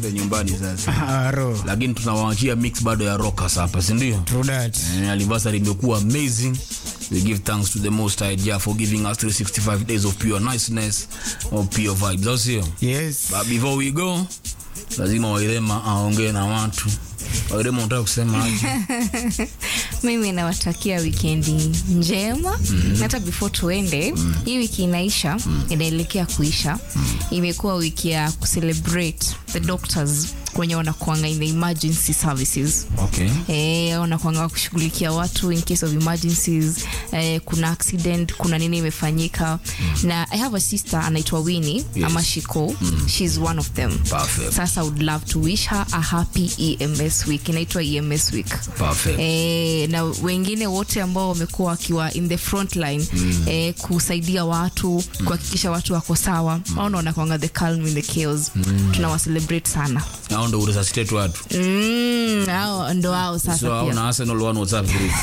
nyumbani sasa Aro. lakini tunawaachia mix bado ya rockers hapa si ndio True that. Eh, anniversary imekuwa amazing we give thanks to the most high Jah for giving us 365 days of pure niceness of pure vibes au sio Yes. but before we go lazima wairema aongee na watu wairema unataka kusema aje mimi nawatakia wikendi njema mm-hmm. hata before tuende mm. hii wiki inaisha mm. inaelekea kuisha mm. imekuwa wiki ya kucelebrate the doctors kwenye wanakuanga in the emergency services okay Eh, wanakuanga kushughulikia watu in case of emergencies eh, kuna accident kuna nini imefanyika mm. na i have a sister anaitwa winnie Yes. ama shiko mm. she's one of them Perfect. sasa I would love to wish her a happy ems week inaitwa ems week perfect Eh, na wengine wote ambao wamekuwa wakiwa in the front line mm. eh, kusaidia watu mm. kuhakikisha watu wako sawa mm. au naonakwanga the calm in the chaos mm. tunawacelebrate sana hao ndo uresuscitate watu mm, hao ndo hao so sasa hao pia na Arsenal one WhatsApp group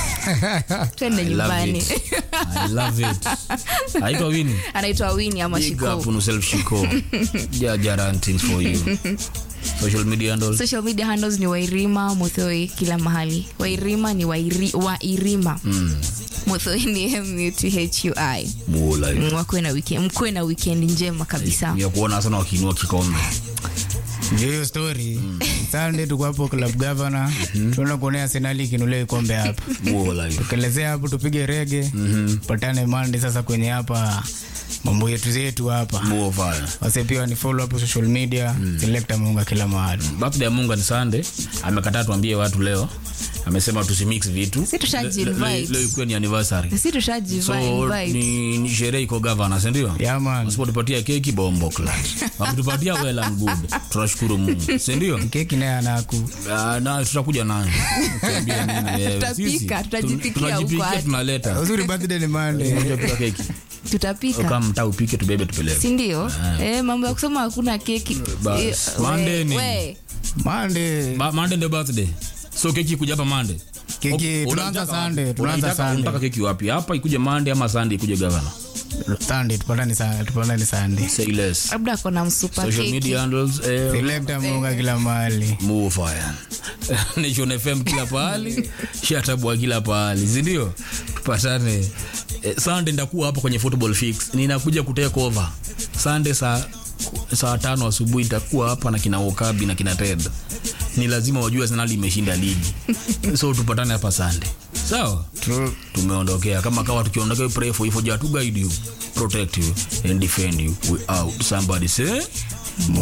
twende I love nyumbani it. I love it haitwa wini anaitwa wini ama big shiko up on yourself shiko jaja rantings for you social media handles social media handles ni wairima muthoi kila mahali wairima ni wairi, wairima mm. muthoi ni muthui mula Mm, wakuwe na weekend mkuwe na weekend njema kabisa ya kuona sana wakiinua kikombe Ndio hiyo story. Sunday tuko hapo club governor. Tunaenda kuonea Arsenal ikinulia kombe hapa. mula Tukelezea hapo tupige rege. Patane Monday sasa kwenye hapa mambo yetu zetu hapa. muo fire Wase pia ni follow hapo social media. Selecta Munga kila mahali. birthday ya munga ni sunday amekataa tuambie watu leo amesema tusimix vitu Si tushaji Le- le- le- invite. leo ikuwa ni anniversary si tushajiva so invite ni, ni sherehe iko gavana sindio Yeah man. wasipotupatia keki bombo klat wakitupatia well and good tunashukuru mungu sindio Keki naye anaku. Ah, na tutakuja nayo Tuambie nini, eh, Tutapika, sisi, tutajipikia tun- tunajipikia, huko hadi. tunaleta Uzuri birthday ni Monday. Unajua pika keki tutapika kama mtaa upike tubebe tupeleke sindio eh, mambo ya kusema hakuna keki Bas, Eh, Monday we- ni- we, Monday. Ba- Monday ndio birthday so keki kuja hapa Monday Keki O- tunaanza unataka Sunday, wapi? tunaanza Unataka- Sunday. unataka keki wapi hapa ikuje Monday ama Sunday ikuje gavana Sunday tupatane Sunday, tupatane Sunday. say less labda kona msupa social keki media handles eh, Selecta Munga kila mahali. move fire Nation FM kila pahali shatabwa kila pahali si ndio tupatane eh, Sunday ndakuwa hapa kwenye football fix ninakuja kutake over Sunday saa saa tano asubuhi nitakuwa hapa na kina Okabi na kina Ted ni lazima wajue Arsenal imeshinda ligi so tupatane hapa Sunday sawa True. tumeondokea kama kawa tukiondokea we pray for you for Jah to guide you protect you and defend you we out somebody say